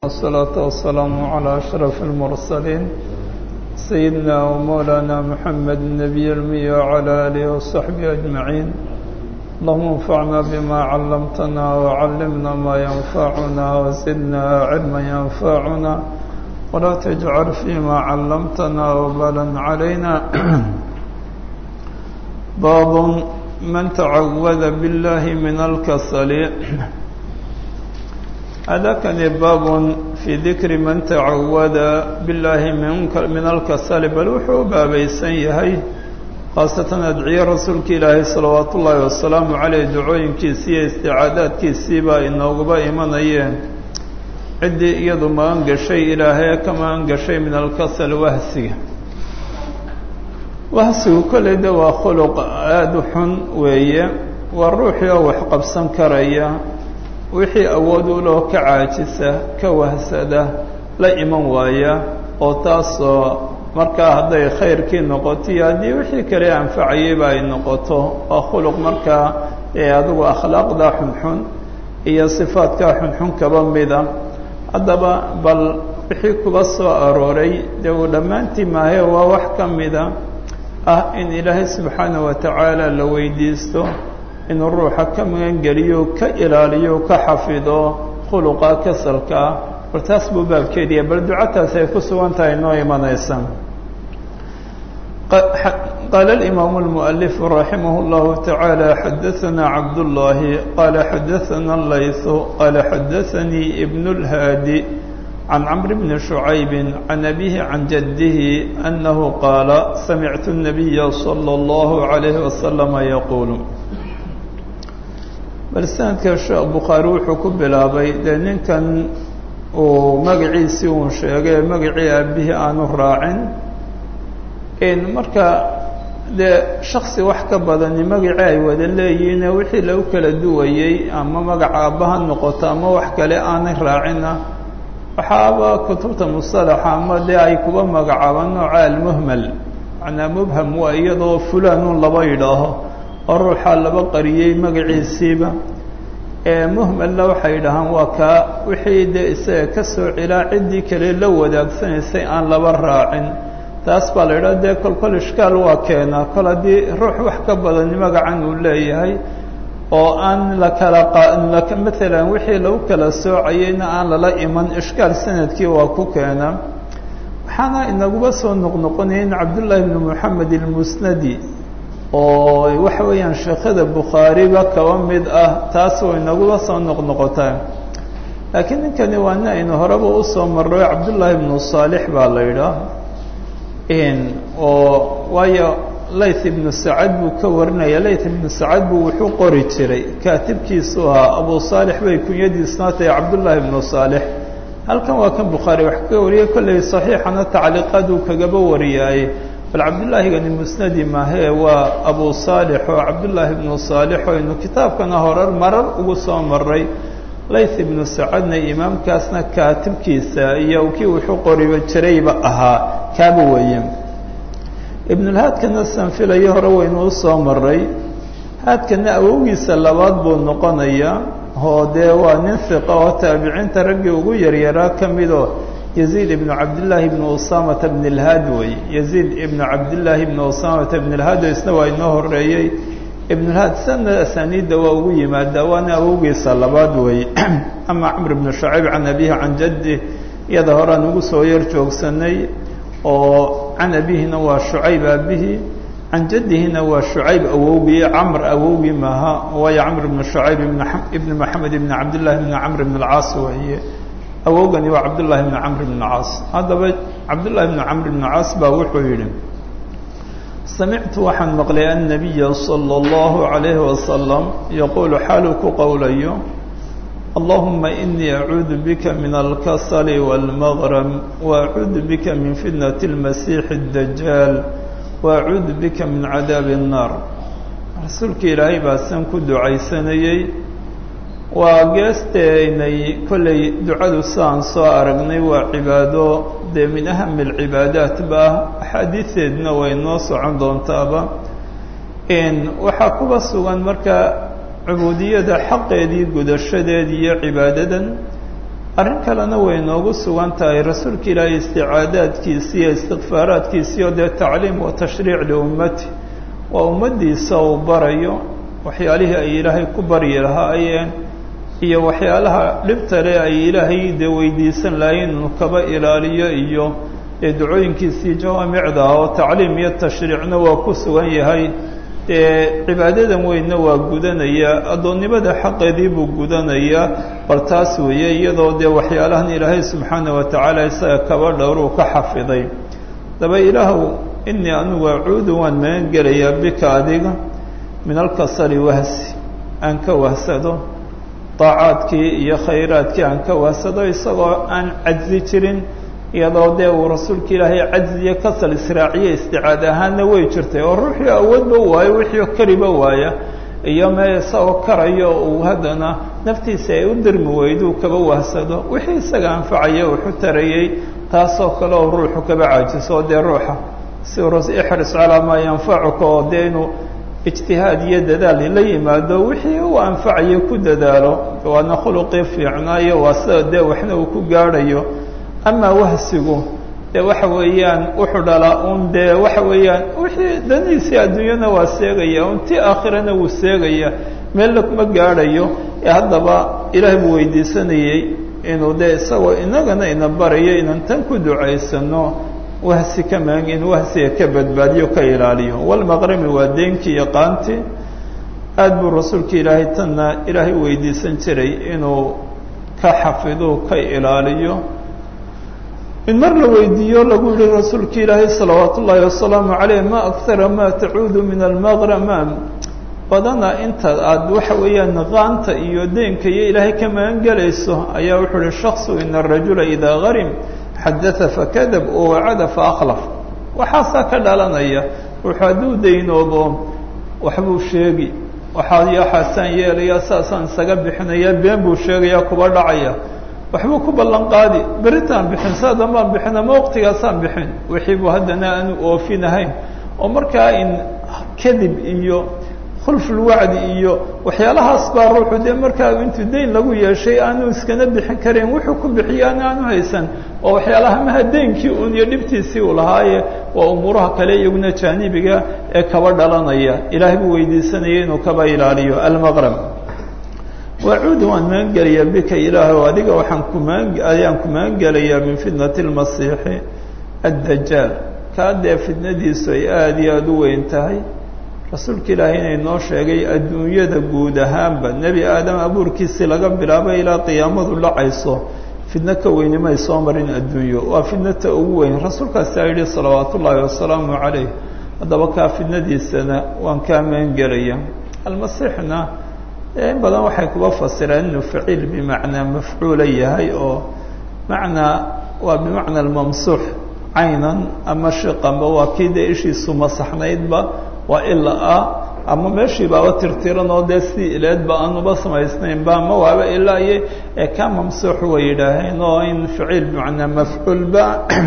والصلاة والسلام على أشرف المرسلين سيدنا ومولانا محمد النبي المي وعلى آله وصحبه أجمعين اللهم انفعنا بما علمتنا وعلمنا ما ينفعنا وزدنا علما ينفعنا ولا تجعل فيما علمتنا وبالا علينا باب من تعوذ بالله من الكسل هذا كان باب في ذكر من تعوذ بالله من من الكسل بل وحو بابيسن yahay khaasatan adciye rasuulka ilaahay salawaatu ullaahi wasalaamu caleyh dacooyinkiisii iyo isticaadaadkiisii baa inooguba imanayeen ciddii iyadu magan gashay ilaahay ka magan gashay min alkasal wahsiga wahsigu kolley de waa khuluq aada u xun weeye waa ruuxii oo wax qabsan karaya wixii awood u loo ka caajisa ka wahsada la iman waaya oo taasoo markaa hadday khayrkii noqoto iyo haddii wixii kale anfacayayba ay noqoto waa khuluq markaa ee adigu akhlaaqda xunxun iyo sifaadka xunxun kaba mida haddaba bal wixii kuba soo arooray dee uu dhammaantii maahe waa wax ka mida ah in ilaahay subxaana wa tacaala la weydiisto inuu ruuxa ka magangeliyo ka ilaaliyo ka xafido khuluqa kasalkaa bal taas buu baabkeediya bal ducataas ay ku sugan tahay noo imanaysa قال الإمام المؤلف رحمه الله تعالى حدثنا عبد الله قال حدثنا الليث قال حدثني ابن الهادي عن عمرو بن شعيب عن أبيه عن جده أنه قال سمعت النبي صلى الله عليه وسلم يقول bal sanadka sheekh bukhaari wuxuu ku bilaabay dee ninkan uu magaciisii uun sheegay magacii aabihii aanu raacin marka dee shaksi wax ka badani magacii ay wada leeyihiine wixii lagu kala duwayey ama magaca aabbaha noqoto ama wax kale aanay raacina waxaaba kutubta musalaxa ama dee ay kuba magacaabaan nooca almuhmal macnaa mubham waa iyadoo fulanun laba yidhaaho oo ruuxaa laba qariyey magaciisiiba muhmalna waxay yidhahaan waa kaa wixii dee isaga ka soo cilaa ciddii kale la wadaagsanaysay aan laba raacin taas baa la yidhaha dee kol kol ishkaal waa keenaa kol haddii ruux wax ka badani magacan uu leeyahay oo aan la kala maalan wixii lagu kala soocayeyna aan lala iman ishkaal sanadkii waa ku keena waxaana inaguba soo noqnoqonaya in cabdullaahi bni moxamed ilmusnadi oo waxa weeyaan sheekhada bukhaariba kaba mid ah taas way inaguba soo noqnoqotaa laakiin ninkani waa nin aynu horeba usoo marray cabdullaahi ibnu saalix baa la yidhaah oo waayo layth ibnu sacad buu ka warinaya layth ibnu sacad buu wuxuu qori jiray kaatibkiisu ahaa abu saalix bay kunyadiisna tahay cabdullaahi ibnu saalix halkan waa kan bukhaari wax kaga wariyay kolley saxiixana tacliiqaad uu kagaba wariyaaye bal cabdullaahigani musnadi maahee waa abu saalix oo cabdullaahi ibnu saalix oo aynu kitaabkana horar marar ugu soo maray layth ibnu sacadna imaamkaasna kaatibkiisa iyo kii wuxuu qoriba jirayba ahaa kaaba weeye ibnulhaadkana sanfilayo hore waynu usoo maray haadkana awowgiisa labaad buu noqonayaa oo dee waa nin hiqa oo taabiciinta raggii ugu yaryaraa ka midoo yaziid ibnu cabdillaahi ibnu usaamata bn اlhaad wey yaziid ibnu cabdillaahi ibnu usaamata bn اlhaad oo isna waa inoo horeeyey ibnulhaad sana asaniidda waa ugu yimaadaa waana awowgiisa labaad wey ama camr ibnu shacayb can abihi can jaddi iyada horean ugu soo yar joogsanay oo can abihina waa shucayb aabihi can jaddihina waa shucayb awowgii camr awowgii maaha waayo camr ibnu shucayb ibn maxamed ibn cabdillahi ibn camr ibn alcaas weeye awowgani waa cabdullaahi bni camr bn caas haddaba cabdullaahi bni camr bn caas baa wuxuu yidhi samictu waxaan maqlay annabiya sala allahu calayhi wasalam yaquulu xaaluu ku qowlayo allahuma inii acuudu bika min alkasali wاlmaqrm waacuudu bika min fitnati اlmasiixi اdajaal waacuudu bika min cadaabi الnaar rasuulka ilaahay baa san ku ducaysanayey waa geesteynay kollay ducadu sidaan soo aragnay waa cibaado dee min ahami alcibaadaat ba axaadiideedna way noo socon doontaaba waxaa kuba sugan marka cubuudiyada xaqeedii gudashadeed iyo cibaadadan arrin kalena way noogu sugan tahay rasuulka ilaahay isticaadaadkiisi iyo istikfaaraadkiisi oo dee tacliim wa tashriic liummati waa ummaddiisa uu barayo waxyaalihii ay ilaahay ku baryi lahaayeen iyo waxyaalaha dhibta le ay ilaahay dee weydiisan lahayn inuu kaba ilaaliyo iyo dee ducooyinkiisii jawaamicda oo tacliim iyo tashriicna waa ku sugan yahay dee cibaadadan weynna waa gudanaya addoonnimada xaqeedii buu gudanayaa bal taas weeye iyadoo dee waxyaalahan ilaahay subxaana wa tacaala isaga kaba dhowruu ka xafiday daba ilaahu inii anugu acuudu waan magan gelayaa bika adiga min alkasali wahsi aan ka wahsado daacaadkii iyo khayraadkii aan ka wahsado isagoo aan cajzi jirin iyadoo dee uu rasuulka ilaahay cajzi iyo kasal israaciye isticaad ahaanna way jirtay oo ruuxii awoodba waayo wixii kariba waaya iyo mee isagoo karayo uu haddana naftiisa ay u dirmi weyduu kaba wahsado wixii isaga anfacaya wuxu tarayey taasoo kale oo ruuxu kaba caajiso dee ruuxa si ixris calaa maa yanfacuka oo dee inuu ijtihaad iyo dadaal la yimaado wixii uu anfacayo ku dadaalo waana khuluqii fiicnaayo waa sida dee waxna uu ku gaadhayo amaa wahsigu dee waxa weeyaan wuxuu dhalaa un dee waxa weeyaan wixii danihiisii adduunyana waa seegaya un ti aakhirana wuu seegaya meelna kuma gaadhayo ee haddaba ilaahay buu weydiisanayey inuu dee isagoo inagana ina barayo inaan tan ku ducaysano wahsi ka maang in wahsiga ka badbaadiyo ka ilaaliyo walmaqrami waa deenkii iyo qaantii aad buu rasuulka ilaahay tanna ilaahay weydiisan jiray inuu ka xafido ka ilaaliyo in mar la weydiiyo lagu yihi rasuulka ilaahay salawaat ullaahi wasalaamu caleyh ma akara ma tacuudu min almaqrama badana inta aada waxa weeyaan qaanta iyo deenka iyo ilaahay ka magan gelayso ayaa wuxuu uhi shaksu ina arajula idaa garim xadaa fakadab oo wacada faakhlaf waxaasaa ka dhalanaya wuxuu hadduu daynoobo waxbuu sheegi waxaa waxaasaan yeelaya saasaan isaga bixinaya been buu sheegaya kuba dhacaya waxbuu ku ballan qaadi beritaan bixin saadan baan bixin ama waqtigaasaan bixin wixii buu haddana aanu oofinahayn oo markaa in kadib iyo khulfulwacdi iyo waxyaalahaas baa ruuxu dee markaa intuu dayn lagu yeeshay aanu iskana bixin karin wuxuu ku bixiyaana aanu haysan oo waxyaalaha maha daynkii un iyo dhibtiisii uu lahaaye waa umuuraha kale iyaguna jaanibiga ee kaba dhalanaya ilaahay buu weydiisanaya inuu kaba ilaaliyo almaqrab wacuudu waan magan gelayaa bika ilaahay adiga waxaan kumaan ayaan ku magan gelayaa min fitnati lmasiixi addajaal kaa dee fitnadiisu ay aada iyo aada u weyn tahay rasuulka ilaahay inay noo sheegay adduunyada guud ahaanba nebi aadam abuurkiisii laga bilaabo ilaa qiyaamadu dhacayso fidno ka weyni may soo marin adduunyo waa fidnata ugu weyn rasuulkaasaa yidhi salawaat ullaahi wasalaamu calayh haddaba kaa fidnadiisana waan kaa magan gelaya almasiixna in badan waxay kuba fasireen inuu faciil bimacnaa mafcuula yahay oo macnaa waa bimacna almamsuux caynan ama shiqanba waa kii dee ishiisu masaxnaydba waa ila ah ama meeshii baaba tirtiran oo dee si ileedba aanuba samaysnaynba ama waaba ilaa iyo ee ka mamsuux way yidhaaheen oo in faciil bimacnaa mafcuulba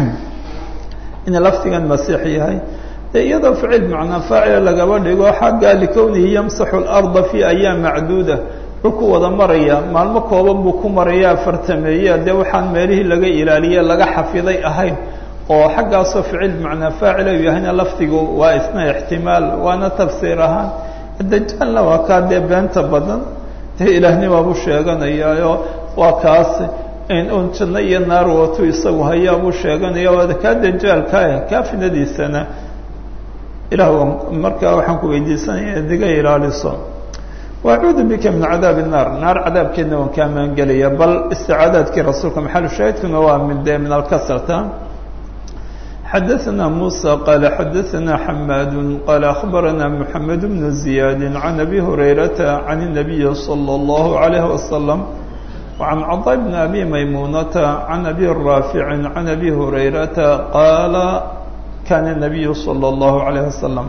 in lafdigan masiix yahay de iyadoo ficil bimacnaa faacila lagaba dhigo xagga likownihi yamsaxu اlarda fi ayaam macduuda dhulku wada maraya maalmo kooban buu ku maraya afartameeya dee waxaan meelihii laga ilaaliye laga xafiday ahayn oo xaggaasoo ficil bimacnaa faacila u yahayna lafdigu waa isna ixtimaal waana tafsiir ahaan dajaalna waa kaa dee beenta badan dee ilaahnimaabuu sheeganayaayo waa kaas un janno iyo naar watu isagu hayaabuu sheeganaya waada kaa dajaalkaah kaa finadiisana ilaah markaa waxaan ku weydiisanaya diga ilaaliso wacuudu bika min cadaabi الnaar naar cadaabkeedna waan kaa maangelaya bal isticaadaadkii rasuulka maxalu shaahidkuna waa min de min alkasrta xadaثna muسى qala xadaثna xamaad qala akhbarana mحamed bn زiyaad can abi hurayrata can الnabiyi slى الlahu عalayه waslم وعن cطاء بن أbي maymunةa عن أbي rاafiع عن أbي هurayrata qaala kana النabiyu slى الlahu عalيه waslم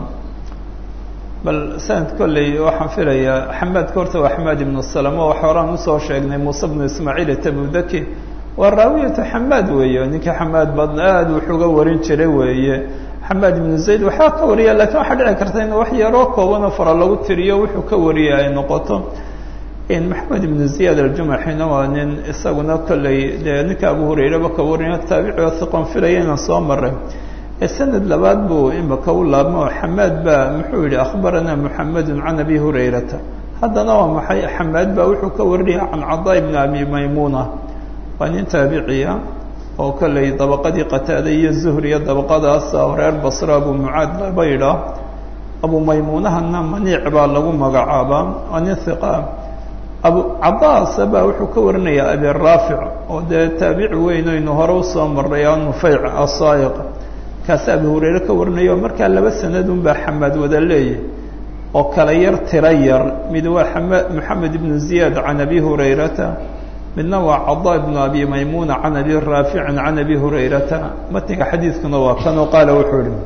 bal sanad kolley waxaan filayaa xamaadka horta waa xamaad ibnu salama waxa horaan usoo sheegnay muuse bnu ismaaciil tabudaki waa raawiyatu xamaad weeye ninka xamaad badna aada wuxuga warin jiray weeye xamaad ibnu zayd waxaa ka wariya lakiin waxaa dhici karta in wax yaroo koobanoo fara lagu tiriyo wuxuu ka wariyay ay noqoto maxamed ibnu ziyaad aljumaxina waa nin isaguna kolley dee ninka abu hurayraba ka warina taabici oo hiqon filaya inaan soo maray sanad labaad buu imika u laabmo xamaad baa muxuu yihi akhbaranaa muxamedun can abi hurayrata haddana waa maxay xamaad baa wuxuu ka warinaya can cadaa ibni abi maymuuna waa nin taabiciya oo kolley dabaqadii qataada iyo zuhriya dabaqadaasa reer basra abu mucaad laba yidhaah abu maymuunahana maniic baa lagu magacaabaa waa nin hiqa abu cadaasa baa wuxuu ka warinayaa abi raafic oo dee taabici weyn aynu hore usoo maray a nufeyc asaayiq kaasi abi hurayre ka warinayo markaa laba sanadun baa xamaad wada leeyahy oo kala yar tiro yar mid waa ama moxamed ibnu ziyaad can abi hurayrata midna waa cadaa ibnu abi maymuuna can abi raaficin can abi hurayrata matniga xadiidkuna waa kanoo qaala wuxuu ihi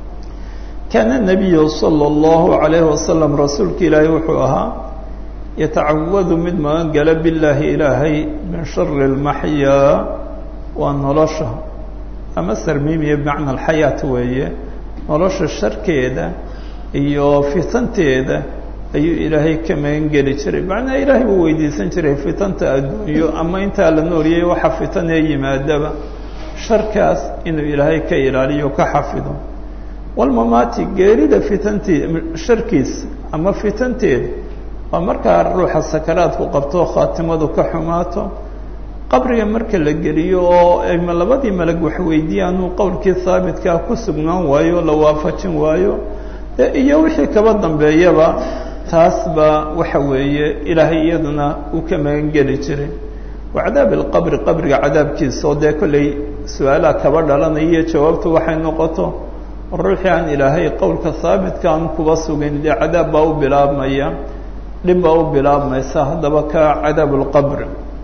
kaana nabiyu sala allahu alayhi wasalam rasuulka ilaahay wuxuu ahaa yatacawadu mid magan gala billaahi ilaahay min shari lmaxyaa waa nolosha ama sarmiimiya bimacna alxayaat weeye nolosha sharkeeda iyo fitanteeda ayuu ilaahay ka magan geli jiray macnaha ilaahay buu weydiisan jiray fitanta adduunyo ama intaa la nooliyay waxa fitanee yimaadaba sharkaas inuu ilaahay ka ilaaliyo ka xafido walmamaati geerida fitantii sharkiisa ama fitanteeda waa markaa ruuxa sakaraadku qabto khaatimadu ka xumaato qabriga marka la geliyo oo ayma labadii malag wax weydiiyaanuu qowlkii haabitkaa ku sugnaan waayo la waafajin waayo de iyo wixii kaba dambeeyaba taas baa waxa weeye ilaahay iyaduna uu ka magan geli jiray wa cadaab alqabri qabriga cadaabkiisa oo dee kolley su-aalaha kaba dhalanaya iyo jawaabtu waxay noqoto ruuxii aan ilaahay qowlka haabitka aan kuba sugin dee cadaab baa u bilaabmaya dhib baa u bilaabmaysa haddaba ka cadaab lqabr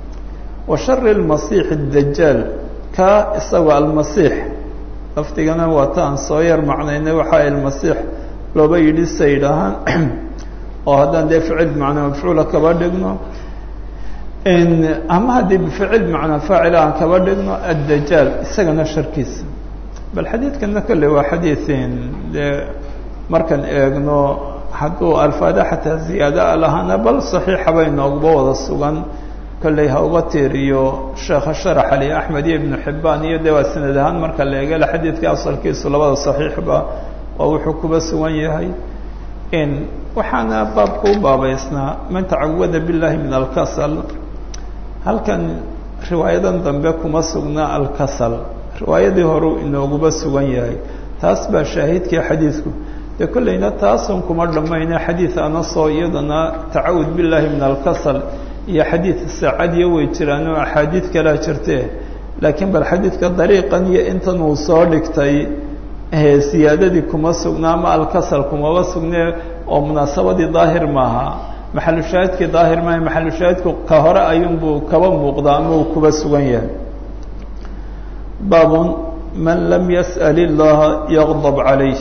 wa shari lmasiix dajaal ka isagoo almasiix lafdigana waa ta aan soo yar macnaynay waxaa almasiix looba yidhi sa yidhaahaan oo haddaan dee ficil bimacnaa mafcuula kaba dhigno ama haddii bificil bimacnaa faacila aan kaba dhigno addajaal isagana sharkiisa bal xadiidkana kolley waa xadiiin dee markaan eegno hadduu alfaada xataa ziyaada lahaana bal saxiixa bay nooguba wada sugan kolley ha uga tiiriyo sheekha sharax ali axmed iyo ibnu xibbaan iyo dee waa sanad ahaan marka la eegala xadiidka asalkiisu labada saxiixba waa wuxuu kuba sugan yahay in waxaana baabka u baabaysnaa man tacawada billahi min alkasal halkan riwaayadan dambe kuma sugna alkasal riwaayadii horeu inooguba sugan yahay taas baa shaahidkii xadiidku dee kolleyna taasun kuma dhammayna xadiid anasoo iyadana tacawud billahi min alkasal iyo xadiid saacadiyo way jiraan oo axaadiid kalaa jirtee laakiin bal xadiidka dariiqan iyo intan uu soo dhigtay siyaadadii kuma sugna ama alkasal kumaba sugne oo munaasabadii daahir maaha maxalushaahidkii daahir maaha maxalushaahidku ka hore ayuunbuu kaba muuqdaa ama uu kuba sugan yahay baabun man lam yas'al illaha yaqdab calayh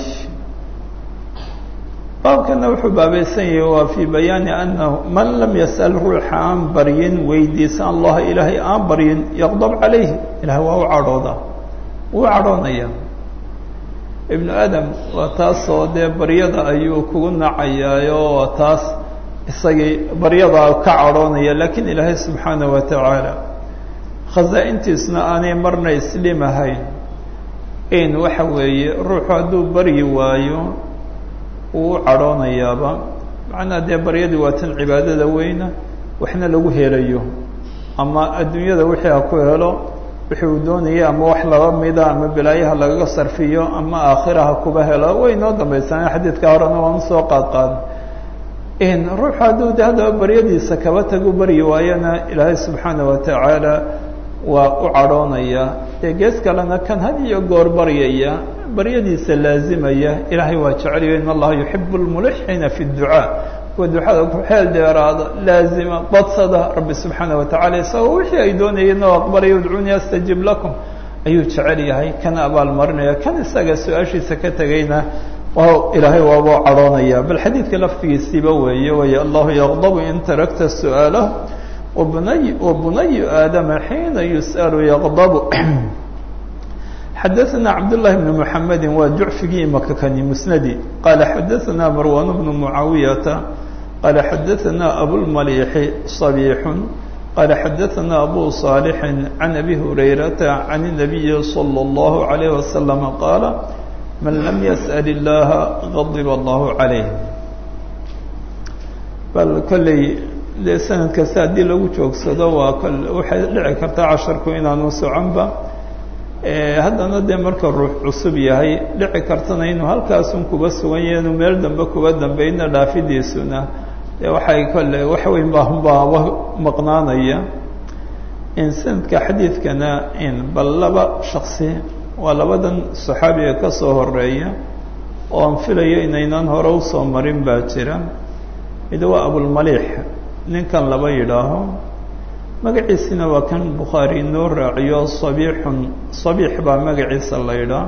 baabkana wuxuu baabaysan yahay waa fii bayaani anahu man lam yas'al ruuxa aan baryin weydiisa allaha ilaahay aan baryin yaqdab calayh ilahay waa u cadhoodaa wuu cadhoonaya ibnu aadam waa taasoo dee baryada ayuu kugu nacayaayo waa taas isagii baryadaa ka cadhoonaya laakiin ilaahay subxaana wa tacaala khasaa-intiisna aanay marna islim ahayn in waxa weeye ruuxu hadduu baryi waayo uu u cadhoonayaaba macnaa dee baryadii waa tan cibaadada weyna waxna lagu helayo ama adduunyada wixii ha ku helo wixii uu doonaya ama wax laba mida ama bilaayaha lagaga sarfiyo ama aakhiraha kuba helo way noo dambaysaneen xadiidka horena waan usoo qaad qaada in ruuxu hadduu de haddaba baryadiisa kaba tagu baryi waayana ilaahay subxaana wa tacaala waa u cadhoonaya dee gees kalena kan had iyo goor baryaya baryadiisa laazimaya ilaahay waa jeceliyo in allaha yuxibu lmulixiina fi dducaa kuwa ducada ku xeel dheeraada laazima badsada rabbi subxaana wa tacala isagoo wixii ay doonayeen oo aqbalaya udcuunii astajib lakum ayuu jecel yahay kana abaalmarinaya kan isaga su-aashiisa ka tegayna ilaahay waaba cadhoonaya bal xadiidka laftigiisiiba weeye way allahu yaqdabu in tarakta su'aalah wabnay wabunayu aadama xiina yus'alu yaqdabu xadaثna cabdالlahi bn mحamedi waa jucfigii imaka kani musnadi qaala xadaثna marwan bnu mucaawiyata qaala xadaثana abulmaliixi صabiixun qaala xadaثana abu صaalix can abi hurayrata can الnabiyi slى اllahu عalayh wasalam qaala man lam yasأl اllaha gadib allahu calayh bal kolley dee sanad kasta haddii lagu joogsado waa waxay dhici kartaa casharku inaanu soconba haddana dee marka ruux cusub yahay dhici kartana inuu halkaasun kuba sugan yahay inuu meel dambe kuba dambayna dhaafidiisuna dee waxay kolle wax weyn baahunbaaba maqnaanaya in sanadka xadiidkana in bal laba shaksi waa labadan saxaabiga ka soo horeeya oo aan filayo inaynan hore usoo marin baa jira mid waa abulmaliix ninkan laba yidhaaho magaciisina waa kan bukhaari inoo raaciyo sabiixun sabiix baa magaciisa la yidhaah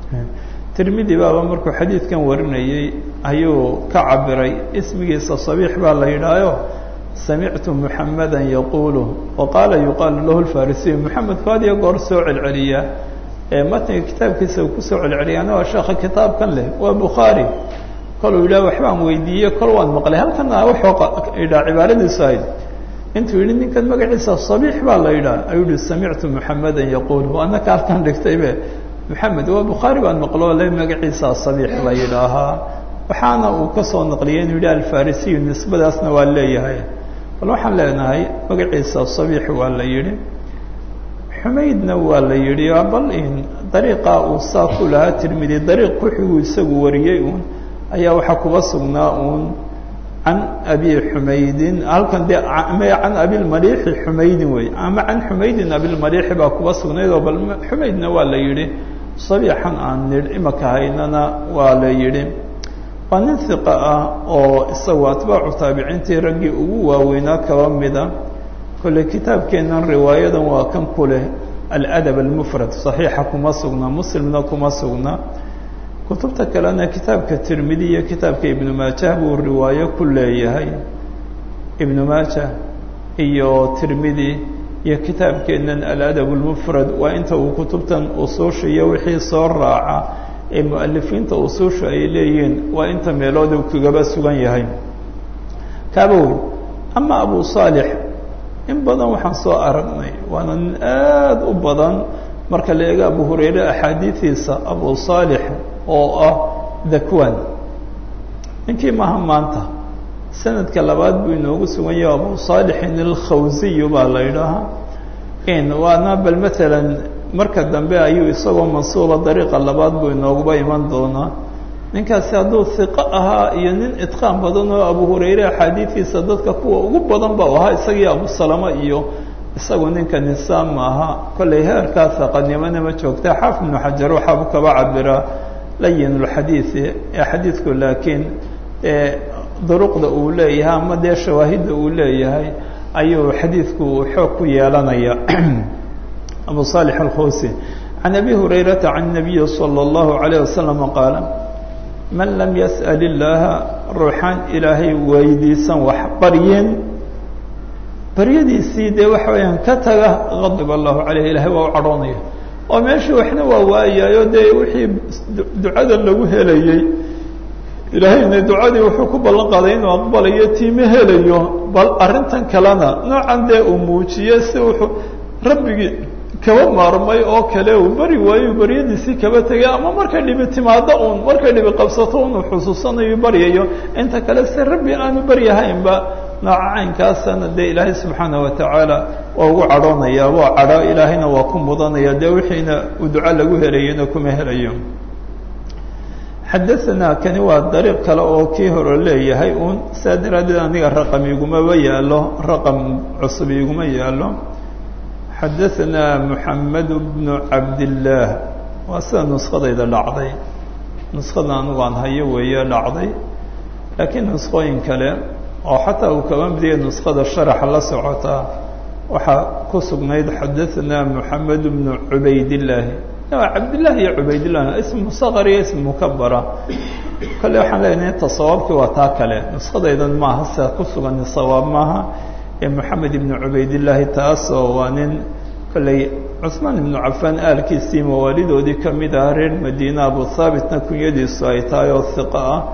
tirmidi baaba markuu xadiidkan warinayey ayuu ka cabiray ismigiisa sabiix baa la yidhaayo samictu muxamada yaquulu wa qaala yuqaalu lahu lfarisiyu muxamedku had iyo goor soo celceliya matniga kitaabkiisa uu kusoo celceliyaana waa sheekha kitaabkan leh waa bukhaari koluu yidhah waxbaan weydiiye kol waan maqlay halkana wuxuu yidhaha cibaaradiisu ahayd intuu yidhi ninkan magaciisa sabiix baa la yidhaha ayuu yihi samictu muxamada yaquul anaka halkan dhigtaybe maxamed waa bukhaari baan maqlo le magaciisa sabiix la yidhaahaa waxaana uu kasoo naqliyay inuu yidhi alfarisiyu nisbadaasna waa leeyahay bal waxaan leenahay magaciisa sabiix waa la yidhi xumaydna waa la yidhi bal in dariiqa uu saa ku lahaa tirmidi dariiq kuxiguu isagu wariyey uun ayaa waxaa kuba sugnaa uun can abi xumaydin halkan dee can abilmaliixi xumaydin wey ama can xumaydin abilmaliixi baa kuba sugnayd oo bal xumaydna waa la yidhi sabiixan aan nidh imaka haynana waa la yidhi waa nin hiqa ah oo isagu atbaacu taabiciintii raggii ugu waaweynaa kaba mida kolley kitaabkeennan riwaayadan waa kan ku leh aladab almufrad saxiixa kuma sugna muslimna kuma sugna kutubta kalena kitaabka tirmidi iyo kitaabka ibnu maajah buu riwaayo ku leeyahay ibnu maajah iyo tirmidi iyo kitaabkeennan aladab lmufrad waa inta uu kutubtan usuusha iyo wixii soo raaca ee mualifiinta usuusha ay leeyihiin waa inta meelood uu kagaba sugan yahay kaaba wey ama abu saalix in badan waxaan soo aragnay waana nin aada u badan marka la eego abu hurayre axaadiidiisa abu saalix oo ah dakwan ninkii maha maanta sanadka labaad buu inoogu sugan yahay abu saalixin alkhawsiyu baa la yidhaahaa in waana bal matalan marka dambe ayuu isagoo mansuuba dariiqa labaad buu inooguba iman doonaa ninkaasi hadduu hiqo ahaa iyo nin idqaan badan oo abu hurayre axaadiidiisa dadka kuwa ugu badan ba u ahaa isagii abu salama iyo isagu ninka nisaam maaha kollay heerkaa hiqanimona ma joogta xaafid ibnu xajar waxaabu kaba cabiraa layin lxadiidi ee xadiidku laakiin duruqda uu leeyahay ama dee shawaahidda uu leeyahay ayuu xadiidku xoog ku yeelanaya abu صالح الkhوsي عن أbي هurayرaةa عن النaبiي صلى الله عليه وسلم qاaل man lam yasأل الlaha ruuxaan ilaahay weydiisan wax baryin baryadiisii dee waxa weeyaan ka taga غadب الlahu عalيه ilahay waa u cadhoonaya oo meeshii waxna waa waayayo dee wixii ducada lagu helayey ilaahayna ducadii wuxuu ku ballan qaaday inuu aqbalayo tiima helayo bal arrintan kalena noocan dee uu muujiye si wuxuu rabbigii kaba maarmay oo kale uu beri waayo baryadiisii kaba tegay ama markay dhibi timaado uun markay dhibi qabsato unu xusuusanayo baryayo inta kale se rabbi aanu baryahaynba nooca caynkaasana dee ilaahay subxaana watacaala waa ugu cadhoonaya waa cadho ilaahayna waa ku mudanaya dee wixiina uu duco lagu helayena kuma helayo xadaanaa kani waa dariiq kale oo kii hore leeyahay uun saa daraaddeed aniga raqam igumaba yaalo raqam cusub iguma yaalo xadaanaa moxamed bnu cabdillaah waa sida nuskadayda dhacday nuskada anigu aan hayo weeye dhacday laakiin nusqooyin kale oo xataa uu kaba midiya nuskada sharaxa la socotaa waxaa ku sugnayd xadaanaa moxamed bnu cubaydillaahi cabdillaahi iyo cubaydillah ism musaqar iyo ism mukabara kale waxaan leenahay ta sawaabkii waa taa kale nuskadaydan maaha sida ku sugan sawaab maaha ee moxamed ibnu cubaydillaahi taasoo waa nin kolley cusmaan ibnu cafaan aalkiisii mawaalidoodii ka mid ah reer madiina abu thaabitna kunyadiisu ay tahay oo hiqa ah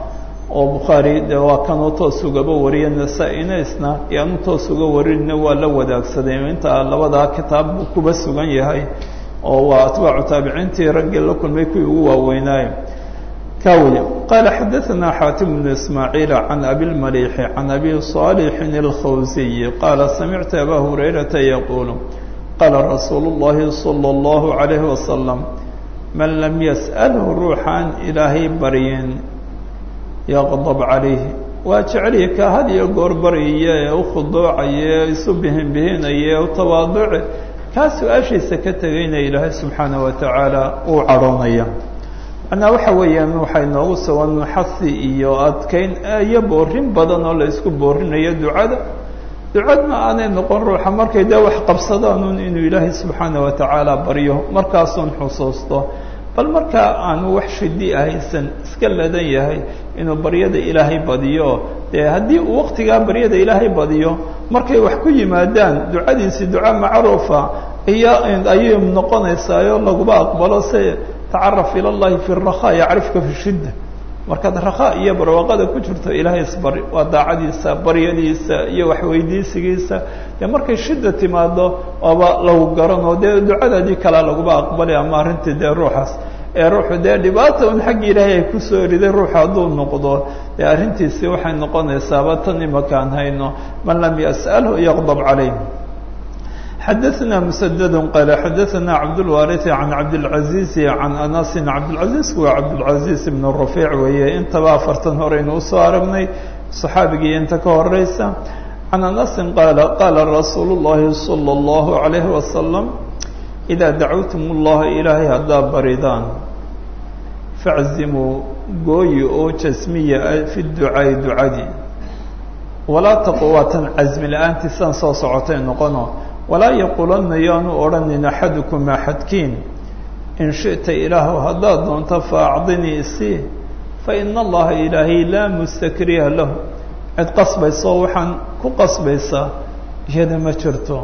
oo bukhaari de waa kanuu toos ugaba wariya nasaa-ina isna yaanu toos uga warinina waa la wadaagsaday intaa labadaa kitaab buu kuba sugan yahay oo waa atbaacu taabiciintii raggii la kulmay kuwii ugu waaweynaaye kawya qaala xadaثana xaatim bnu ismaaciil can abilmaliixi can abi صaalixin اlkhawsiyi qaala samictu aba hurayrata yaquulu qaala rasuulu اllahi salى اllahu عalayhi wasalam man lam yas'alhu ruuxaan ilaahay baryin yaqdab calayhi waa jecelihi ka had iyo goor baryiya ee u khuduucaya ee isu bihinbihinaya ee u tawaaduce kaa su-aashiisa ka tegayna ilaahay subxaanaه wa tacaala uu cadhoonaya macnaa waxa weeyaan waxay noogu sugan xasi iyo adkeyn iyo boorin badan oo la isku boorinayo ducada ducadna aanay noqon ruuxa markay dee wax qabsadaanuun inuu ilaahay subxaanaه wa tacaala baryo markaasuun xusuusto bal markaa aanu wax shidi ahaysan iska ladan yahay inuu baryada ilaahay badiyo dee haddii uu waktigaa baryada ilaahay badiyo markay wax ku yimaadaan ducadiisi duca macruufa iyo ayay noqonaysaayoo laguba aqbalo se tacaraf ila llahi fi rakhaa yacrifka fi shidda markaad rakhaa iyo barwaaqada ku jirto ilaahay isbari waa daacadiisa baryadiisa iyo waxweydiisigiisa dee markay shida timaado oba lagu garanoo dee ducadaadii kalea laguba aqbali ama arrintii dee ruuxaas ee ruuxu dee dhibaata un xagga ilaahay ay kusoo riday ruuxu hadduu noqdo dee arrintiisi waxay noqonaysaaba tan imakaan hayno man lam yas'alhu yaqdab calayh xadaثna mسdd qal xadaثna cabdالwariث can cabdالعaزiiز can anasi cabdالعaزiiz waa cabdالعaزiiz بn رaفيic weeye intaba afartan horeynu usoo aragnay صaxaabigii inta ka horeysa can anasi qaala qaala rasuul الlahi slى الlaهu عalayه wasaلم إida dacawtum الlaha ilaahay haddaa baridaan faczimuu gooyi oo jasmiya fi ducaa'i ducadii walaa taqwaatan casmi la-aantiisaan soo socotay noqono walaa yaquulanna yaanu odhanin axadukum axadkiin in shiئta ilaahu haddaad doonto faacdinii isii faina allaha ilaahay laa mustakriha lahu cid qasbayso waxaan ku qasbaysaa iyada ma jirto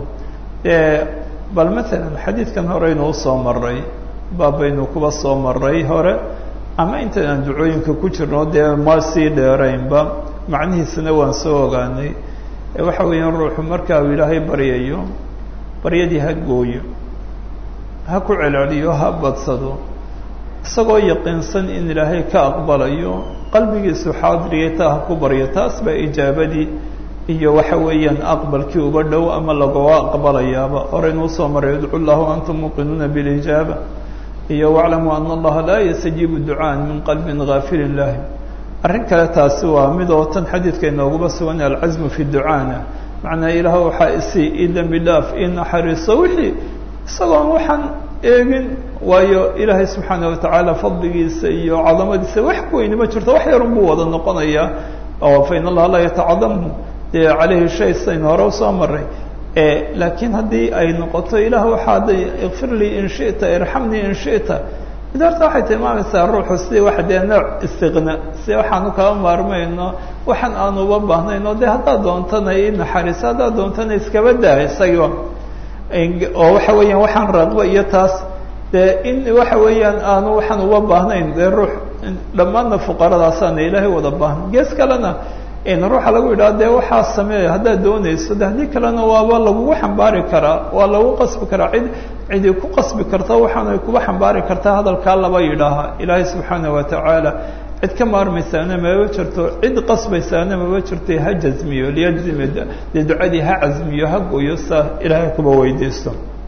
bal maalan xadiidkan horeynu usoo maray baabaynu kuba soo maray hore ama intan aan ducooyinka ku jirno dee ma sii dheeraynba macnihiisana waan soo ogaanay waxa weeyaan ruuxu marka uu ilaahay baryayo baryadii ha gooyo ha ku celceliyo ha badsado isagoo yaqiinsan in ilaahay ka aqbalayo qalbigiisu xaadiriyay taa ha ku baryo taas baa ijaabadii iyo waxa weeyaan aqbalkii uba dhow ama lagoga aqbalayaaba horeynuu soo maray idcu llahu antum muuqinuuna bilijaaba iyo waclamuu ana allaha laa yastajiibu ducaan min qalbin gaafilin lahi arrin kale taasi waa mid oo tan xadiidka inooguba sugan alcasmu fi ducaana macnaa ilaah waxaa isii ii dembi dhaaf ii naxariiso wixii isagoon waxaan eegin waayo ilaahay subxaana watacaala fadligiisa iyo cadamadiisa wax ku weyni ma jirto wax yarun buu wada noqonayaa oo fa in allaha laa yatacadamu dee calayhi shay saynu hore usoo maray laakiin haddii ay noqoto ilaah waxaa da ikfir lii in shita irxamnii in shita mid horta waxay tilmaamaysaa ruuxu si wax dee nooc istiqna si waxaanu kala maarmayno waxaan aanu uba baahnayno de haddaad doontana i naxariiso haddaad doontana iskaba daa isaga oo waxa weeyaan waxaan raqbo iyo taas dee in waxa weeyaan aanu waxaan uba baahnayn dee ruux dhammaanna fuqaradaasaana ilaahay wada baahna gees kalena ruuxa lagu yidhaha dee waxaa sameeya haddaad doonayso de haddii kalena waaba lagugu xambaari karaa waa lagu qasbi karaa cid cidi ku qasbi karta waxaanay kuba xambaari kartaa hadalkaa laba yidhaaha ilaahay subxaana wa tacaala cid ka maarmaysaana maba jirto cid qasbaysaana maba jirto ha jazmiyo liyajzime dee ducadii ha casmiyo ha gooyo saa ilaahay kuba weydiisto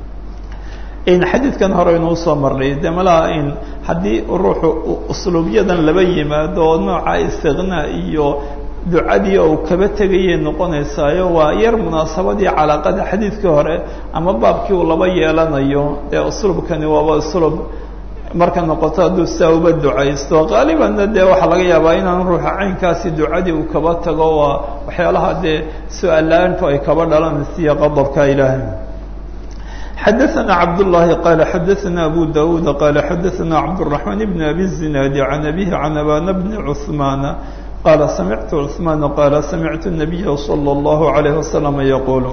xadiidkan hore inuu soo marnay de malaha in haddii ruuxu usluubyadan laba yimaado oo nooca istiqnaa iyo ducadii ou kaba tegayay noqonaysaayo waa yar munaasabadii calaaqada xadiidkii hore ama baabkii uu laba yeelanayo dee uslubkani waaba uslub marka noqoto hadduu saa uba ducaysto qaalibanna dee waxaa laga yaabaa inaan ruuxa caynkaasi ducadii uu kaba tago waa waxyaalaha dee su-aal la-aantu ay kaba dhalanaysiiyo qadabka ilaahay xadaثna cabdالlahi qala xadaثna abu dawuud qala xadaثna cabdالرaحman bn abi الzinaadi can abihi can abana bni cثmaana qala samictu cثmaana qala samictu الnabiya slى الlahu عalayه waslama yaqulu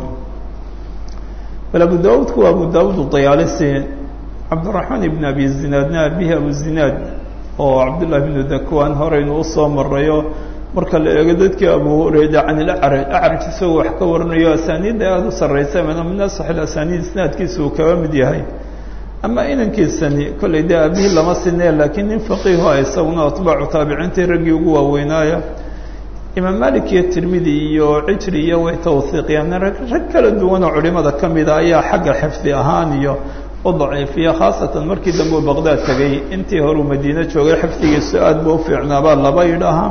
bal abu dawuudku waa abu dawud dayaalisi cabdالرaحmaan ibn abi zinaadna abihi abu zinaad oo cabdالlahi bnu dakwan horeynu usoo marayo marka la eego dadkii abu hurayra can ilacraj acraj isagoo wax ka warinayo asaaniidda aada u sarraysa min asax asaniid isnaadkiisa uu kaba mid yahay ama inankiisani kollay dee aabihii lama sinee laakiin nin faqiiho a isaguna atbaacu taabiciintii raggii ugu waaweynaaya imaam malik iyo tirmidi iyo cijri iyo way tawhiiqiyaan rag kala duwanoo culimada ka mida ayaa xagga xifdi ahaan iyo u daciifiya khaasatan markii dambe uu baqdaad tegay intii horeu madiine joogay xifdigiisu aad buu ufiicnaabaa laba yidhaahaa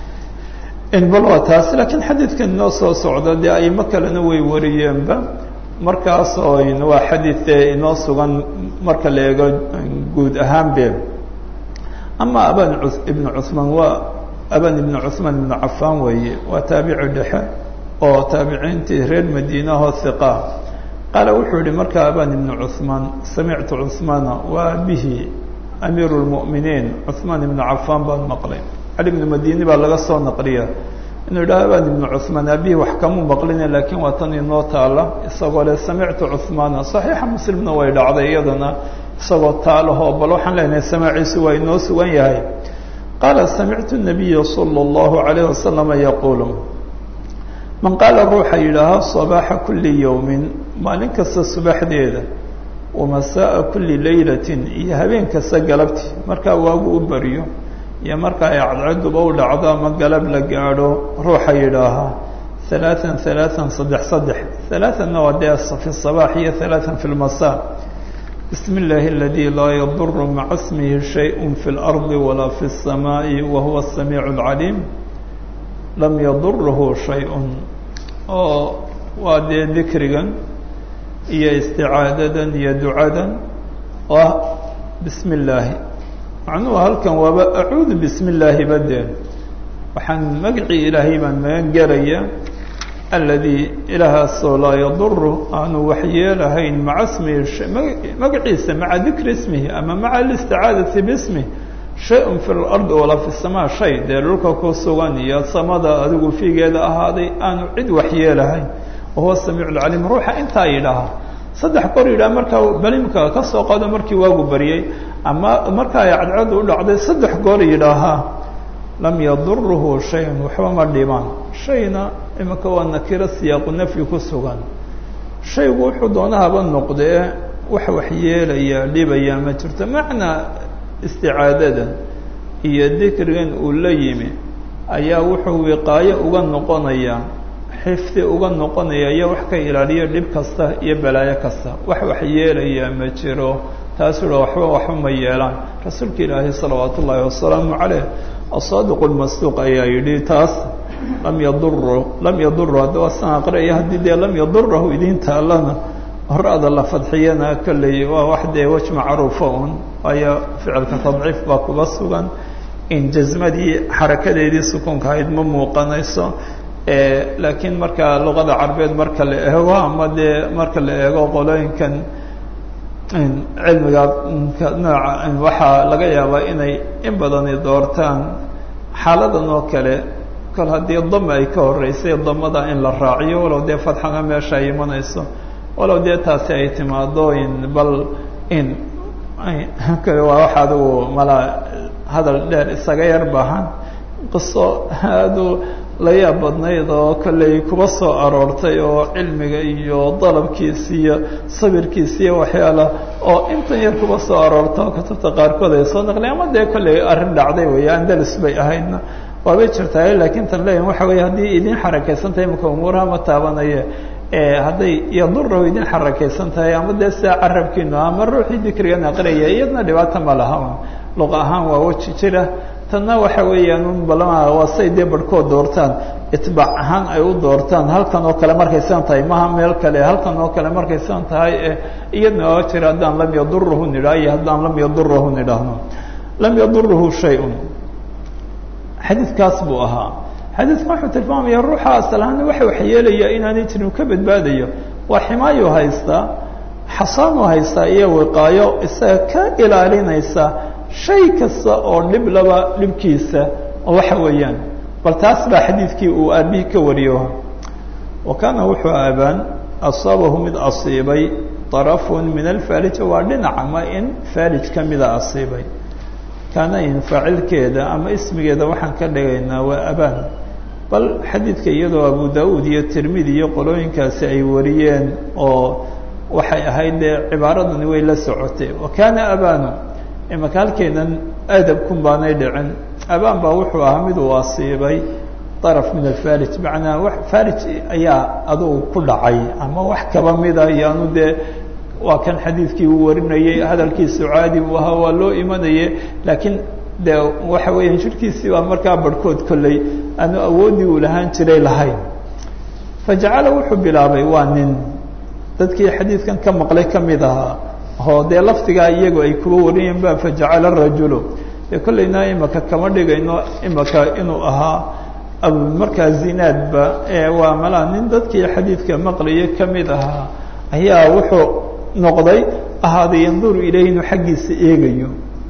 bal waa taas laakiin xadiidkan inoo soo socda dee aimo kalena way wariyeenba markaas oo waa xadiid inoo sugan marka la eego guud ahaanbe ama aban ibnu cuثmaan waa aban ibnu cuثmaan ibnu cafaan weeye waa taabici dhexe oo taabiciintii reer madiinahoo hiqa qaala wuxuu yihi markaa aban ibnu cuثmaan samictu cuثmaana waa bihi amiiru اlmu'miniin cuثmaan ibnu cafaan baan maqlay cali ibnu madini baa laga soo naqliya inuu yidhaha aban ibnu cuثmaan abihi wax kamuu maqline laakiin waa tan inoo taala isagoo le samictu cuثmaana صaxiixa muslimna way dhacday iyadana isagoo taalahoo bal waxaan leenahay samaaciisu waa inoo sugan yahay qaala samictu الnabiya salى اllahu عalayه wasalama yaquulu man qaala ruuxa yidhaaha صabaaxa kuli yowmin maalin kasta subaxdeeda wamasaءa kuli laylatin iyo habeen kasta galabti markaa waagu u baryo iyo marka ay cadceduba u dhacdo ama galab la gaadho ruuxa yidhaahaa ثaلaaثan ثaلaaثan saddex saddex ثaلaaثanna waa dee fi الصabaax iyo ثaلaaثan fi الmasاء bismi اllahi اladي laa yadur maca smihi shayء fi اlأrضi walaa fi الsamaaءi wahuwa الsamiiع الcaliim lam yadurhu shayء oo waa dee dikrigan iyo isticaadadan iyo ducadan oo ah bismi اllaahi macnuhu halkan waaba acuudu bismi illaahi badeen waxaan magacii ilaahay baan magan gelaya aladii ilaahaasoo laa yaduru aanu waxyeelahayn maca smihi magaciisa maca dikri ismihi ama maca alisticaadati bismih shay-un fi lardi walaa fi samaa shay dee dhulka ku sugan iyo samada adigu fiigeeda ahaaday aanu cid waxyeelahayn wahuwa samiic lcaliim ruuxa intaa yidhaaha saddex goor yidhaha markaa balimka ka soo qaado markii waagu baryay ama marka ay cadceedu u dhacday saddex goor yidhaahaa lam yadurhu shayan waxba ma dhibaan shayna iminka waa nakiro siyaaqu nafyi ku sugan shaygu wuxuu doonahaba noqdee wax waxyeelaya dhibaya ma jirto macnaa isticaadada iyo dikrigan uu la yimi ayaa wuxuu wiqaayo uga noqonaya xifdi uga noqonaya iyo wax ka ilaaliyo dhib kasta iyo balaayo kasta wax waxyeelaya ma jiro taasuu ha waxba waxba ma yeelaan rasuulka ilaahi salawaat ullaahi wasalaamu caleyh asaadiq lmasduuq ayaa yidhi taas lam yaduru lam yaduru hadda waa san aqriaya haddii dee lam yadurahu idiin taalana horada la fadxiyana kolley waa wax dee wej macruufa un waayo ficilka tadciif baa kuga sugan in jasmadii xarakadeedii sukuunka ahayd ma muuqanayso laakiin marka luqada carbeed marka la eego ama dee marka la eego qolooyinkan cilmiga nooca waxaa laga yaabaa inay in badani doortaan xaaladan oo kale kol haddii dama ay ka horeysay damada in la raaciyo walow dee fadxana meesha ay imanayso walow dee taasi ay timaado in bal in kale waa wax adigu mala hadal dheer isaga yar baahan qiso aadu la yaab badnayd oo kolley kuba soo aroortay oo cilmiga iyo dalabkiisa iyo sabirkiisa iyo waxyaala oo intan yar kuba soo aroorta oo kutubta qaarkood ay soo naqliy ama dee kolley arrin dhacday weeye andalus bay ahaydna waabay jirtaa laakiin tan leeyahin waxa weeye haddii idin xarakaysan tahay imaka umuuraha ma taabanaye hadday yadurahu idin xarakaysan tahay ama dee sidaa carabkiinu ama ruuxii dikrigan aqriyaya iyadna dhibaata ma laha luqa ahaan waa weji jira tanna waxa weeyaan un balama waa say dee barhkood doortaan itbaac ahaan ay u doortaan halkan oo kale markay san tahay maha meel kale halkan oo kale markay san tahay iyadna waa jira haddaan lam yadurahu nidhaah iyo haddaan lam yadurahu nidhaahno lam yadurahu shay-un xadiidkaas buu ahaa xadiidka wuxuu tilmaamaya ruuxa asalahaana waxa waxyeelaya inaanay jirin ka badbaadayo waa ximaayo haystaa xasaanu haystaa iyo wiqaayo isaga ka ilaalinaysa shay kasta oo dhib laba dhibkiisa oo waxa weeyaan bal taas baa xadiidkii uu aabihi ka wariyo wa kaana wuxuu aabaan asaabahu mid asiibay طarafun min alfaalija waa dhinac ama in faalij ka mida asiibay kaana in faacilkeeda ama ismigeeda waxaan ka dhigaynaa waa abaan bal xadiidka iyadoo abu da-uud iyo tirmidi iyo qolooyinkaasi ay wariyeen oo waxay ahayd dee cibaaradani way la socotay wa kaana abanu imaka halkeenan adabkun baanay dhicin abaan baa wuxuu ahaa mid uu asiibay daraf min alfarij macnaa wax farij ayaa adugu ku dhacay ama wax kaba mida iyoanu dee waa kan xadiidkii uu warinayey hadalkiisu caadi buu ahaa waa loo imanaye laakiin de waxa weeyaan jirkiisii baa markaa barhkood kolley aanu awooddii uu lahaan jiray lahayn fajacala wuxuu bilaabay waa nin dadkii xadiidkan ka maqlay ka mid ahaa oo dee lafdigaa iyagu ay kuba wariyeen ba fajacala rajulu dee kollayna imaka kama dhigayno imaka inuu ahaa markaa zinaadba ee waa malaa nin dadkii xadiidka maqlaya ka mid ahaa ayaa wuxuu noqday ahaaday yanduru ilayhi inuu xaggiisa eegayo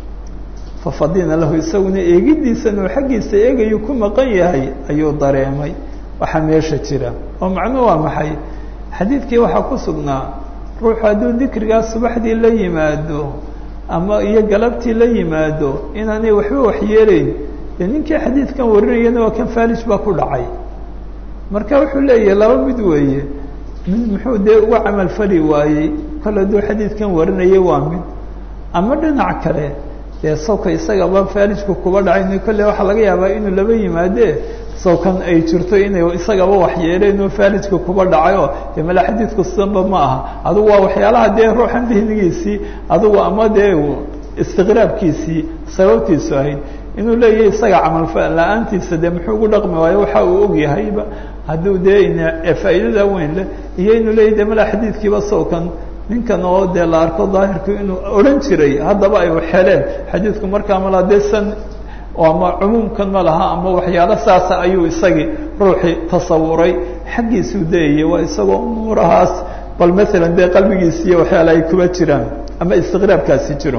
fafadina lahu isaguna eegidiisan uu xaggiisa eegayo ku maqan yahay ayuu dareemay waxaa meesha jira oo macnuhu waa maxay xadiidkii waxaa ku sugnaa ruuxu hadduu dikrigaa subaxdii la yimaado ama iyo galabtii la yimaado inaanay waxba waxyeelayn dee ninkii xadiidkan warinayana waa kan falij baa ku dhacay marka wuxuu leeyahay laba mid weeye mid muxuu dee uga camal fali waayey kol hadduu xadiidkan warinayay waa mid ama dhinac kale dee sawka isagaba falijku kuba dhacay kolle waxaa laga yaabaa inuu laba yimaadee sawkan ay jirto inay isagaba waxyeeleen oo falijka kuba dhacayo dee mala xadiidku sidanba ma aha adugu waa waxyaalaha dee ruuxan dihnigiisii adugu ama dee istiqraabkiisii sababtiisu ahayd inuu leeyahay isaga camal la-aantiisa dee muxuu ugu dhaqmi waayo waxa uu og yahayba hadduu dee faa'iidada weyn leh iyo inuu leeyahy de mala xadiidkiiba sawkan ninkan oo dee la arko daahirku inuu odhan jiray haddaba ay xeleen xadiidku markaa malaa dee san ama cumuumkan ma laha ama waxyaalo saasa ayuu isagii ruuxii tasawuray xaggiisuu dayayay waa isagoo umuurahaas bal maalan dee qalbigiisi iyo waxyaala ay kuba jiraan ama istiqraabkaasi jiro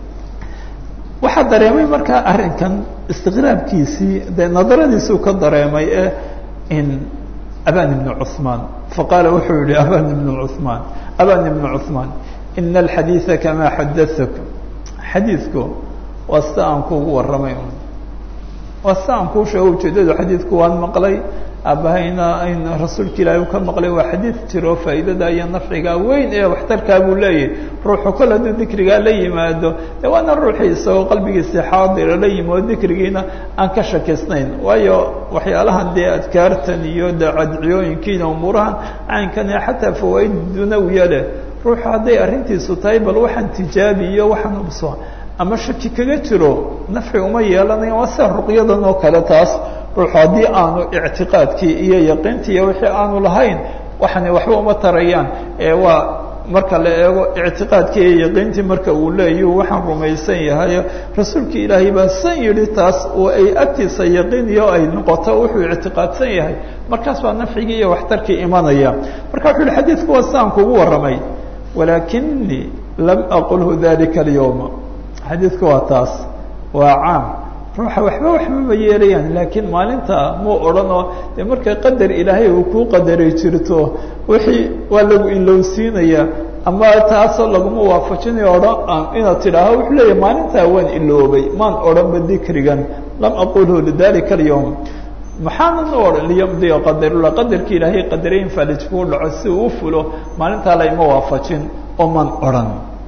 waxaa dareemay markaa arrinkan istiqraabkiisii dee nadaradiisuu ka dareemay ee in aban ibnu cuثmaan faqaala wuxuu yihi aban ibnu cuثmaan aban ibnu cuثmaan ina alxadiiثa kamaa xadaثak xadiidku waa sida aan kuugu warramay waa sida aan kuu sheego ujeedadu xadiidku waan maqlay aabahayna ayn rasuulka ilaahi u ka maqlay waa xadiid jiro faa'iidada iyo nafciga weyn ee waxtarkaa buu leeyahy ruuxu kol hadduu dikrigaa la yimaado de waana ruuxii isagoo qalbigiisii xaadira la yimi oo dikrigiina aan ka shakisnayn waayo waxyaalahan dee adkaartan iyo de cadciyooyinkiina umuurahan caynkan ee xataa fawaaid dunawiya leh ruuxu hadday arrintiisu tahay bal waxaan tijaabi iyo waxaan ubso ama shaki kaga jiro nafci uma yeelanayan waa sida ruqyadan oo kale taas ruuxu haddii aanu ictiqaadkii iyo yaqiintii iyo wixii aanu lahayn waxani waxba uma tarayaan ee waa marka la eego ictiqaadkii iyo yaqiintii marka uu leeyahu waxaan rumaysan yahay rasuulka ilaahay baa san yidhi taas oo ay agtiisa yaqiiniyo ay noqoto wuxuu ictiqaadsan yahay markaas baa nafcigii iyo waxtarkii imanaya marka wuxuu yihi xadiidku waa sidaan kugu warramay walaakinii lam aqulhu dalika alyawma xadiidku waa taas waa caam ruuxa waxba waxbama yeelayaan laakiin maalinta muu odhanoo dee marka qadar ilaahay uu kuu qadaray jirto wixii waa lagu ilowsiinaya ama taasoo laguma waafajinayo odhan inaad tidhaaho wuxuu leeyahy maalintaa waan iloobay maan odhanba dikrigan lam aqulhu lidalika alyawm maxaanan u odhan liyamdiya qadarula qadarkii ilaahay qadaray in falij kuu dhaco si uu u fulo maalintaa layma waafajin oo man odhan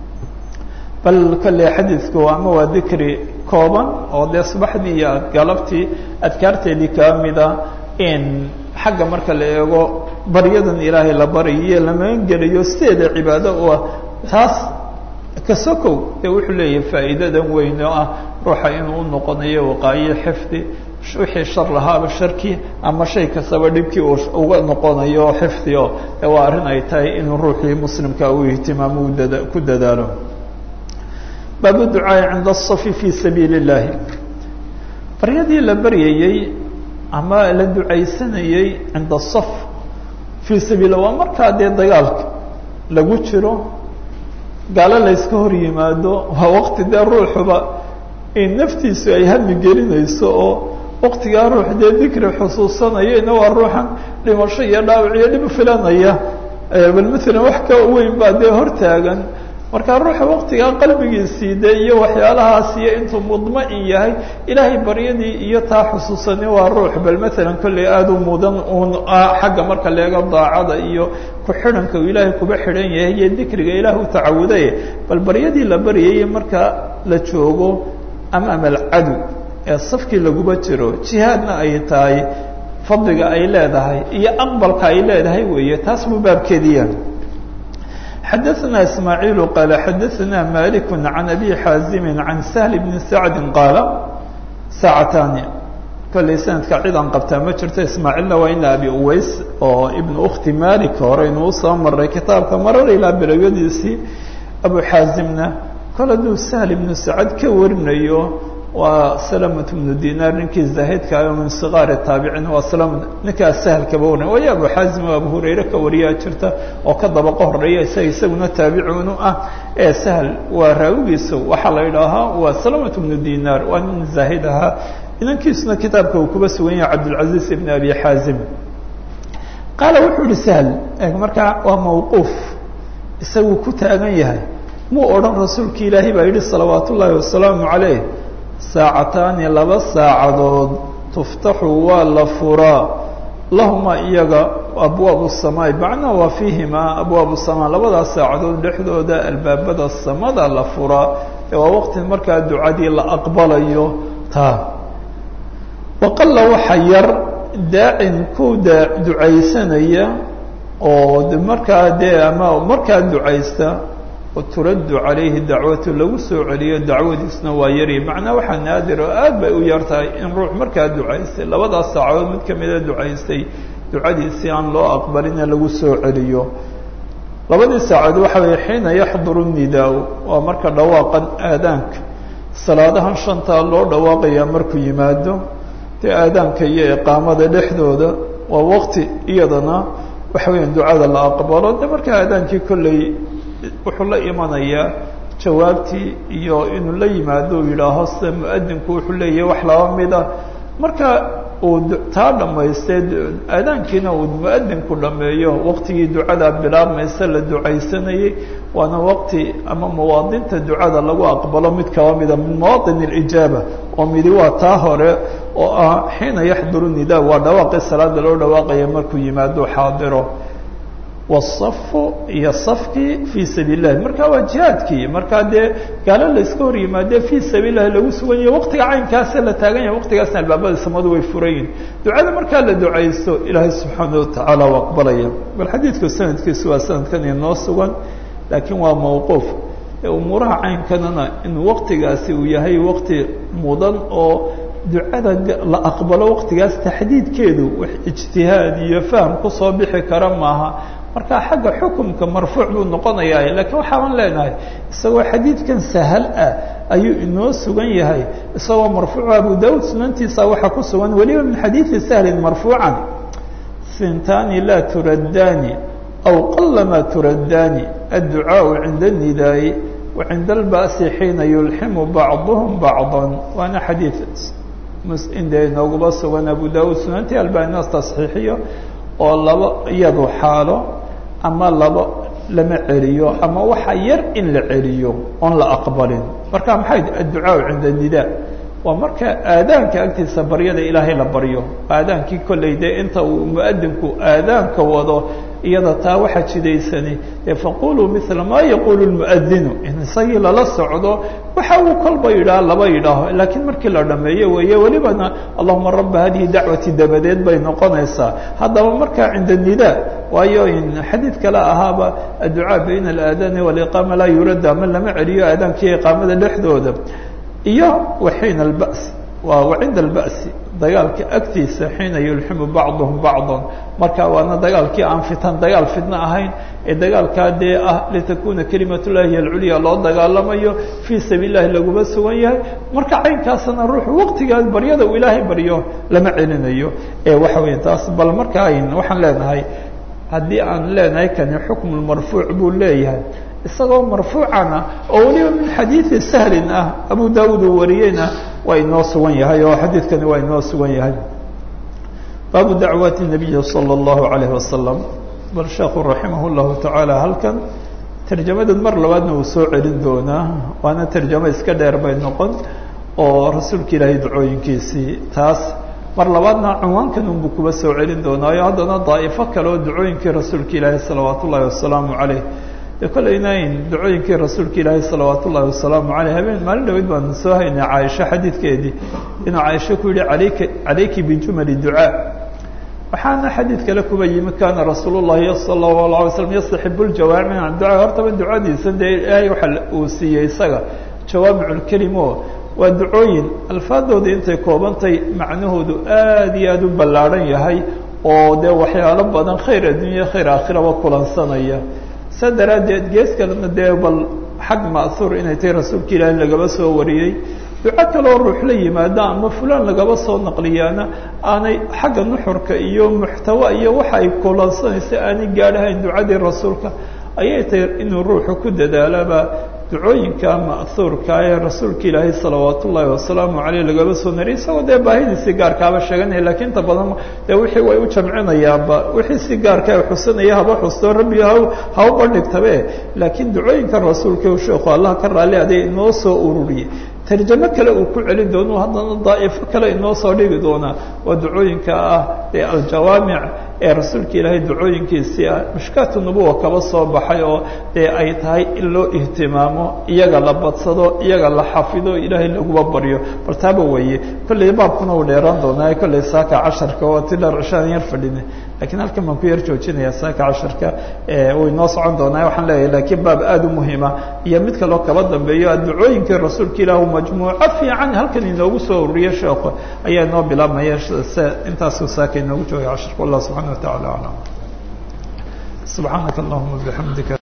bal kolley xadiidku ama waa dikri kooban oo dee subaxdii iyo galabtii adkaarteedii kaa mida in xagga marka la eego baryadan ilaahay la baryayo lamagan gelayo sideeda cibaado u ah taas kasokow dee wuxuu leeyahay faa'iidadan weyn oo ah ruuxa inuu u noqonayo waqaayo xifdi wixii shar lahaaba sharkii ama shay kastaba dhibkii uu uga noqonayo xifdi oo de waa arrin ay tahay inuu ruuxii muslimka uu ihtimaamo u dada ku dadaalo baabu ducaai cinda asafi fi sabiili اllahi baryadii la baryayey ama la ducaysanayey cinda asaf fii sabiila waa markaa dee dagaalka lagu jiro gaalo layska hor yimaado waa waqti dee ruuxuba in naftiisu ay hami gelinayso oo waktigaa ruux dee dikri xusuusanayana waa ruuxan dhimasho iyo dhaawac iyo dhib filanaya bal maalan wax ka weyn baa dee hortaagan marka ruuxa waktigaa qalbigiisii de iyo waxyaalahaas iyo intuu mudma-in yahay ilaahay baryadii iyo taa xusuusani waa ruux bal maalan kolley aada u mudan uun xagga marka leega daacada iyo ku-xidhanka uu ilaahay kuba xidhan yahay iyo dikriga ilaah u tacawuday bal baryadii la baryayay marka la joogo amaama alcadow ee safkii laguba jiro jihaadna ay tahay fadliga ay leedahay iyo aqbalka ay leedahay weeye taas buu baabkeediya xadaثna ismaaعiil qaala xadaثna malik can abi xaazimi can sahl bni sacdi qaala saacataani kolley sanadka cid aan qabtaa ma jirto ismaaciilna waa ina abi uways oo ibnu ukhti malik horeynu usoo maray kitaabka marar ilaa bilowyadiisii abu xaazimna kol hadduu sahl ibnu sacad ka warinayo waa salamat bnu dinaar ninkii zaahidka ah min sigaari taabicin waa salam ninkaa sahlkaba warinay waayo abu xaazim oo abu hurayre ka wariyaa jirta oo ka dabaqo horeeya isaga isaguna taabicunu ah ee sahl waa raawigiisa waxaa la idhaahaa waa salamat bnu dinaar waa nin zaahid ahaa inankiisuna kitaabka uu kuba sugan yahay cabdilcaziz ibn abi xaazim qaala wuxuu yihi sahl markaa waa mawquuf isaguu ku taagan yahay muu odhan rasuulki ilaahay baa yidhi salawaat ullaahi wasalaamu calayh saacataani laba saacadood tuftaxu waa la furaa lahuma iyaga abwaabu samaai macnaa waa fiihimaa abwaabu samaa labadaas saacadood dhexdooda albaabada samada la furaa ee waa waqti markaa ducadii la aqbalayo taa waqalla waxa yar daacin ku daa ducaysanaya oo markaa dee ama markaa ducaysta turaddu calayhi dacwatu lagu soo celiyo dacwadiisna waa yari macnaa waxaa naadir oo aad bay u yar tahay in ruux markaa ducaystay labadaas saacadood mid kamida ducaystay ducadiisii aan loo aqbalina lagu soo celiyo labadii saacadood waxa weye xiina yaxduru nidaa waa marka dhawaaqan aadaanka salaadahan shantaa loo dhawaaqayaa markuu yimaado dee aadaanka iyo iqaamada dhexdooda waa waqti iyadana waxa weya ducada la aqbalo de markaa aadaankii kolley wuxuu la imanayaa jawaabtii iyo inuu la yimaado uu yidhaaho sida muadinku wuxuu leeyahay wax laba mida marka uu taa dhamaystay aadaankiina uu muadinku dhameeyo waqtigii ducada bilaabmaysa la ducaysanayay waana waqti ama mawaadinta ducada lagu aqbalo mid kaba mida min mawaaطin اlijaaba oo midi waa taa hore oo ah xiina yaxduru nida waa dhawaaqii salaada loo dhawaaqaya markuu yimaado xaadiro wsafu iyo safkii fii sabiil lahi marka waa jihaadkii markaa dee gaalo la iska hor yimaadee fii sabiil lahi lagu sugan yahay waqtiga caynkaasa la taagan yahay waqtigaasna albaabada samadu way furayin ducada markaa la ducaysto ilaahay subxaana watacaala u aqbalaya bal xadiidku sanadkiisu waa sanadkan inoo sugan laakiin waa mawquuf umuuraha caynkanana in waqtigaasi uu yahay waqti mudan oo ducada la aqbalo waqtigaas taxdiidkeedu wax ijtihaad iyo fahm kusoo bixi kara maaha marka xagga xukumka marfuuc buu noqonayaa lakiin waxaaban leenahay isagoo xadiidkan sahal ah ayuu inoo sugan yahay isagoo marfuuc abu daud sunantiisa waxaa ku sugan weliba min xadiidi sahlin marfuucan sintani laa turadani aw qalama turadani adducaaءu cinda الnidaai wa cinda اlba'si xiina yulximu bacduhm bacضa waana xadiid inde inooguba sugan abu daud sunantii albaninas tasxiixiyo oo laba iyadu xaalo ama laba lama celiyo ama waxa yar in la celiyo oon la aqbalin marka maxay adducaa cinda nida waa marka aadaanka agtiisa baryada ilaahay la baryo aadaankii kolley dee inta uu muadinku aadaanka wado iyada taa waxa jidaysani ee faquluu mila maa yaqulu lmuadinu in isagii lala socdo waxa uu kolba yidhaah laba yidhaaho laakiin markii la dhameeyo weeye welibana allahuma raba hadihi dacwati dabadeed bay noqonaysaa haddaba markaa cinda nida waayo in xadiid kale ahaaba adducaa bayna alaadaani waliqaama laa yurada ama lama celiyo aadaankiiyo iqaamada dhexdooda iyo waxiina albas waa wacinda alba'si dagaalka agtiisa xiina yulximu bacduhum bacdan marka waana dagaalkii aan fitan dagaal fidno ahayn ee dagaalkaa dee ah litakuna kelimat llahi hiy alculya loo dagaalamayo fii sabiil lahi laguma sugan yahay marka caynkaasna ruuxu waqtigaa baryada uu ilaahay baryo lama celinayo ee waxa weya taas bal marka ayn waxaan leenahay haddii aan leenahay kani xukmu marfuuc buu leeyahay isagoo marfuucana oo weliba min xadiidi sahlin ah abu daawud uu wariyeyna waa inoo sugan yahay oo xadiidkani waa inoo sugan yahay baabu dacwaati nabiyi salى اllahu alayh wasalam bal sheekhu raximah llahu tacaala halkan tarjamadan mar labaadna uu soo celin doonaa waana tarjamo iska dheer bay noqon oo rasuulka ilaahay ducooyinkiisii taas mar labaadna cinwaankan unbuu kuba soo celin doonaayo haddana daa'ifo kale oo ducooyinkii rasuulka ilaahay salawaat ullaahi wasalaamu caleyh de kolleyna in ducooyinkii rasuulka ilaahay salawaat ullaahi wasalaamu caleyh habeen maalin dhaweyd baan soo haynay caaisho xadiidkeedii inuu caaisho ku yihi alayka calayki bijumali ducaa waxaana xadiid kale kuba yimi kaana rasuul llahi sala allahu alay slam yastaxibu ljawaamic can ducaa hortaba ducadiisa dee ilaahay waxa uu siiyey isaga jawaamic lkelim o waa ducooyin alfaadooda intay koobantay macnahoodu aad iyo aada u ballaadhan yahay oo dee waxyaalo badan khayr addunya khayr aakhiraba kulansanaya saa daraaddeed gees kalena dee bal xag ma'huur inay tahay rasuulka ilaahi lagaba soo wariyey duco kaloo ruux la yimaada ama fulaan lagaba soo naqliyaana aanay xagga nuxurka iyo muxtawa iyo waxa ay kulansanaysa aanay gaadhahayn ducadii rasuulka ayay tahay inuu ruuxu ku dadaalaba ducooyinka ma'huurka ee rasuulka ilaahay salawaat ullaahi wasalaamu caleyh lagaba soo nariy isagoo dee baahidiisii gaarkaaba sheeganaya lakiin inta badan dee wixii way u jamcinayaanba wixii si gaarka xusanaya haba xusto rabbi ha ha u bandhigtabe laakiin ducooyinka rasuulka u sheekhu allah ka raalli aday inoo soo ururiyey tarjamo kale uu ku celin doono haddana daa'ifo kale inoo soo dhigi doonaa waa ducooyinka ah ee aljawaamic ee rasuulka ilaahay ducooyinkiisii ah mishkaatu nubuwa kaba soo baxay oo dee ay tahay in loo ihtimaamo iyaga la badsado iyaga la xafido ilaahay laguba baryo bal taaba weeye kolley baabkuna uu dheeraan doonaa kolley saaka casharka oo ti dheer cishaan yar fadhine lakiin halkan baan ku yar joojinaya saaka casharka way noo socon doonaa waxaan leeyahay lakiin baab aada u muhiima iyo mid kaloo kaba dambeeyo ducooyinkii rasuulka ilaah majmuuco fiican halkan inoogu soo ururiye sheekho ayaa inoo bilaabmaya se intaasuu saaka inoogu joogay casharka wallah subxana wa tacala aclam subxaanaka allahuma bixamdika